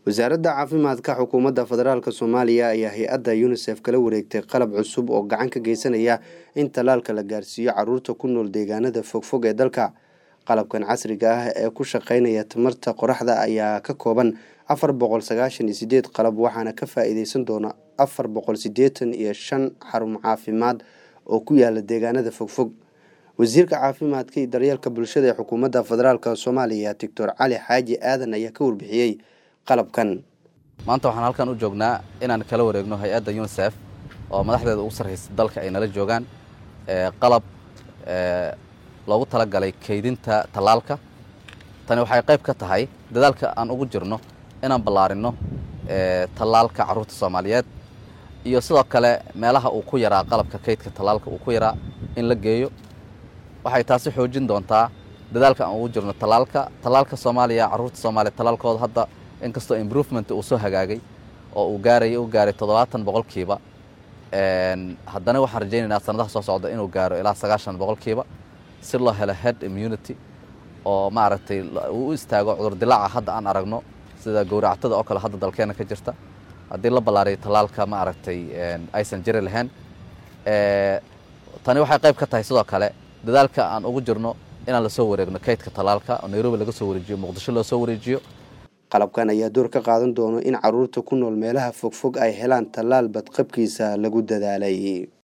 wasaaradda caafimaadka xukuumadda federaalk soomaaliya ayaa hay-adda yunisef kala wareegtay qalab cusub oo gacan ka geysanaya in tallaalka la gaarsiiyo caruurta ku nool deegaanada fogfog ee dalka qalabkan casriga ah ee ku shaqeynaya tamarta qoraxda ayaa ka kooban afar boqol sagaashan iyo sideed qalab waxaana ka faa-iideysan doona afar boqol sideetan iyo shan xarun caafimaad oo ku yaala deegaanada fogfog wasiirka caafimaadka iyo daryeelka bulshada ee xukuumadda federaalk soomaaliya doctor cali xaaji aadan ayaa ka warbixiyey qalabkan maanta waxaan halkan u joognaa inaan kala wareegno hay-adda yunisef oo madaxdeeda ugu sarraysa dalka ay nala joogaan qalab loogu talagalay kaydinta tallaalka tani waxay qayb ka tahay dadaalka aan ugu jirno inaan ballaarinno tallaalka carruurta soomaaliyeed iyo sidoo kale meelaha uu ku yaraa qalabka kaydka tallaalka uu ku yaraa in la geeyo waxay taasi xoojin doontaa dadaalka aan ugu jirno tallaalka tallaalka soomaaliya carruurta soomaaliya tallaalkooda hadda inkastoo improvement uu soo hagaagay oo uu gaaray u gaaray toddobaatan boqolkiiba haddana waxaan rajaynaynaa sanadaha soo socda inuu gaaro ilaa sagaashan boqolkiiba si loo helo head immunity oo maaragtay uu u istaago cudurdilaaca hadda aan aragno sida gowractada oo kale hadda dalkeena ka jirta haddii la ballaariyo tallaalka maaragtay aysan jiri lahayn tani waxay qayb ka tahay sidoo kale dadaalka aan ugu jirno inaan lasoo wareegno kaydka tallaalka oo nairobi laga soo wareejiyo muqdisho loo soo wareejiyo qalabkan ayaa door ka qaadan doono in caruurta ku nool meelaha fogfog ay helaan tallaal badqabkiisa lagu dadaalay